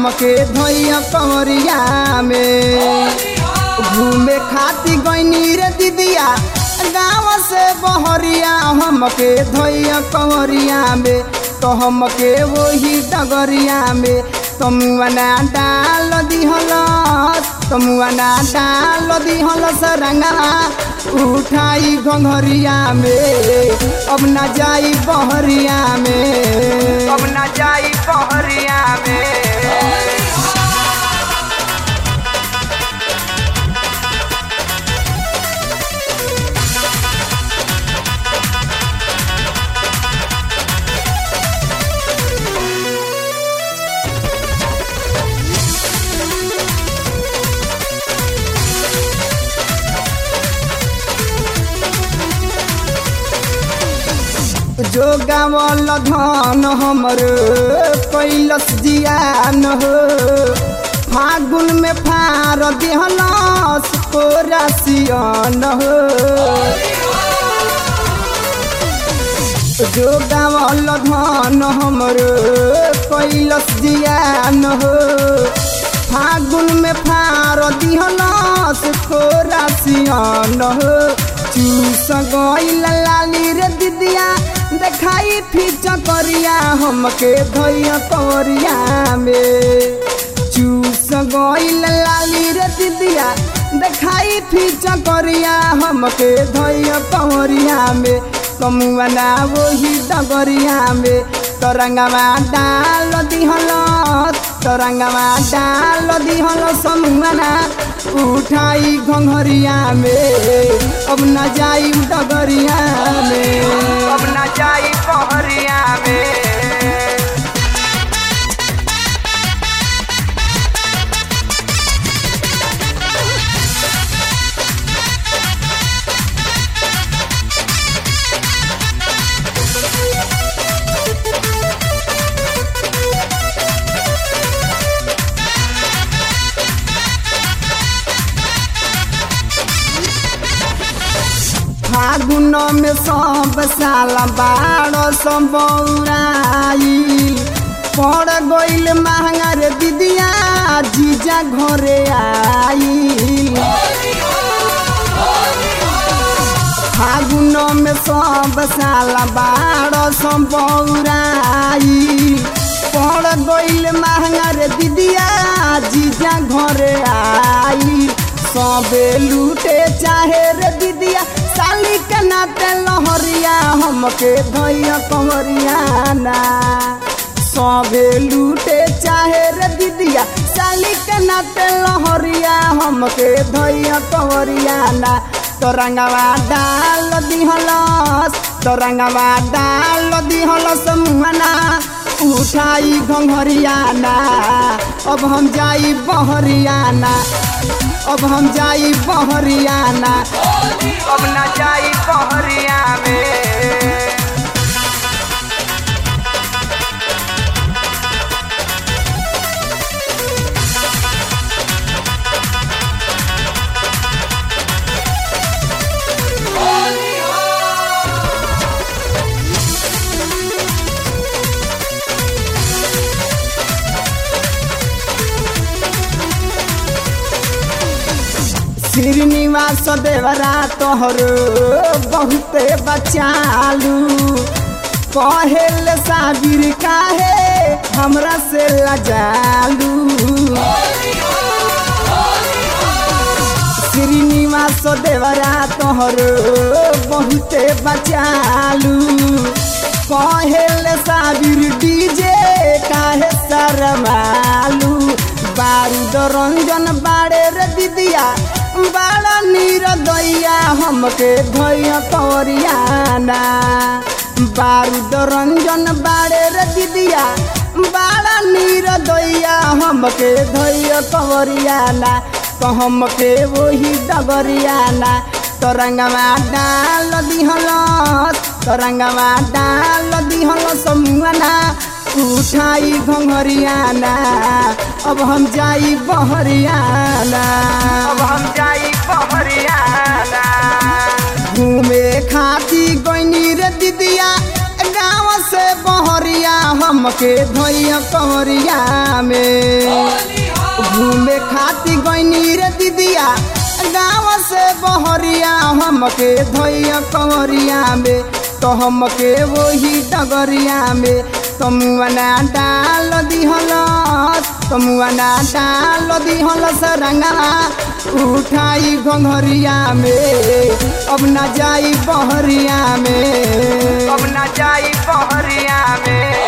हमके धोइया कंवरिया में घूमे खाती गईनी रे दीदिया गाँव से बहरिया हमके धोइया कंवरिया में तो हमके वही डगरिया में तमुआना डाल दिहल तमुआना डाल दिहल सरंगा उठाई घंघरिया में अब न जाई बहरिया में अब न जाई बहरिया में जो गावल धन हमर कैलस जियान हो फागुन में फार दिहलस कोरासियन हो जो गावल धन हमर कैलस जियान हो फागुन में फार दिहलस कोरासियन हो चूस गईल लाली रे दिदिया देखाई फीच करिया हमके धैया करिया में चूस गईल लाली रे दिदिया देखाई फीच करिया हमके धैया करिया में कमुआना वही डगरिया में तरंगवा डाल दिहल तरंगवा डाल दिहल समुआना उठाई घंघरिया में अब न जाई डगरिया में अब न जाई पहरिया में फागुन में सब साल बाड़ सबौराई पड़ गईल महंगा रे दीदिया जीजा घरे आई फागुन में सब साल बाड़ सबौराई पड़ गईल महंगा रे दीदिया जीजा घरे आई सबे लूटे चाहे रे दीदिया साली के नाते लहरिया हमके धैया कंवरिया ना सबे लूटे चाहे रे दीदिया साली के नाते लहरिया हमके धैया कंवरिया ना तरंगवा डाल दिहलस तरंगवा डाल दिहलस मुहना उठाई घंघरियाना अब हम जाई बहरियाना अब हम जाई बहरियाना अब न जाई बहरिया में श्रीनिवास देवरा तोहर बहुते बचालू कहेल साबिर काहे हमरा से लजालू श्रीनिवास देवरा तोहर बहुते बचालू कहेल साबिर डीजे काहे शरमालू बारूद रंजन बाड़े रे दीदिया बड़ा नीर दैया हमके धैया कवरियाना बारूद रंजन बाड़े रे दीदिया बड़ा नीर दैया हमके धैया कवरियाना तो हमके वही डगरियाना तरंगवा डाल दिहल तरंगवा डाल दिहल समुआना उठाई घंघरियाना अब हम जाई बहरियाना अब हम जाई बहरियाना घूमे खाती गईनी रे दीदिया गाँव से बहरिया दिदिया हमके धोइया कंवरिया में घूमे खाती गईनी रे दिदिया गाँव से बहरिया हमके धोइया कंवरिया में तो हमके वही डगरिया में तमुआना डाल दिहल तमुआना डाल दिहल सरंगा उठाई घंघरिया में अब ना जाई बहरिया में अब ना जाई बहरिया में